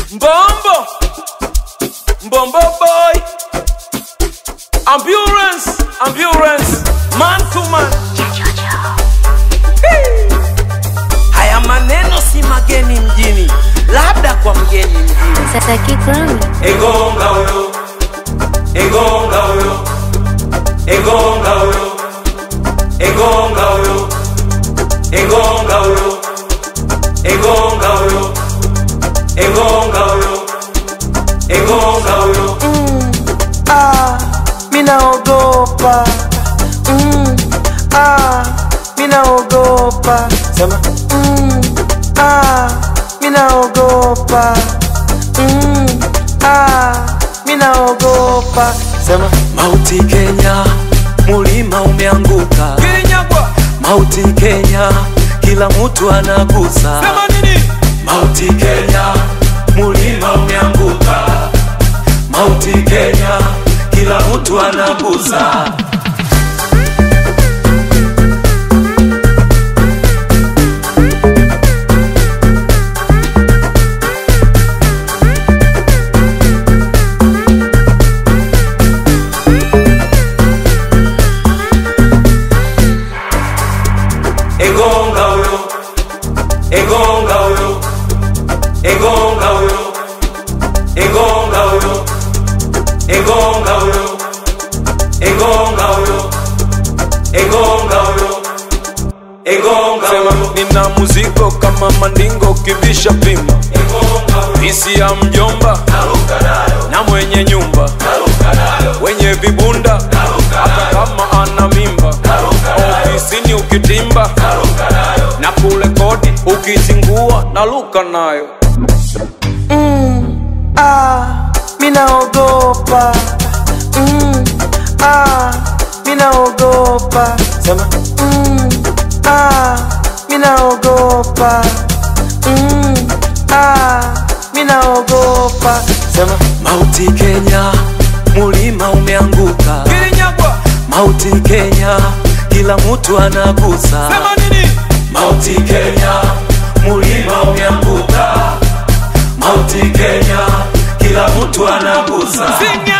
Mbombo, Mbombo boy, ambulance, ambulance, man to man. Hey. Haya maneno si mageni mjini, labda kwa mgeni mjini. Sasa kikwami Egonga huyo, egonga huyo, egonga huyo, egonga huyo, egonga huyo, egonga huyo, egonga huyo, egonga huyo. ah, minaogopa mm, ah, minaogopa sema mm, ah, minaogopa mm, ah, minaogopa sema mauti Kenya, mulima umeanguka Kilinyagwa, mauti Kenya, kila mtu anagusa sema nini? Mauti Kenya, mulima umeanguka. Mauti Kenya, kila mtu anagusa. Egonga huyo, egonga huyo, egonga huyo, egonga huyo, egonga huyo, egonga huyo, egonga huyo, egonga huyo. Nina muziko kama mandingo kivisha pima, visi ya mjomba na mwenye nyumba wenye vibunda hata kama ana mimba ofisini ukitimba na kule kodi ukizingua na luka nayo Ah, minaogopa. Mm, ah, minaogopa. Sema. Mm, ah, minaogopa. Mm, ah, minaogopa. Sema. Mauti Kenya, mulima umeanguka. kilinyagwa Mauti Kenya, kila mtu anagusa. sema nini Mauti Kenya, mulima umeanguka. Mauti Kenya, kila mtu anagusa. sinya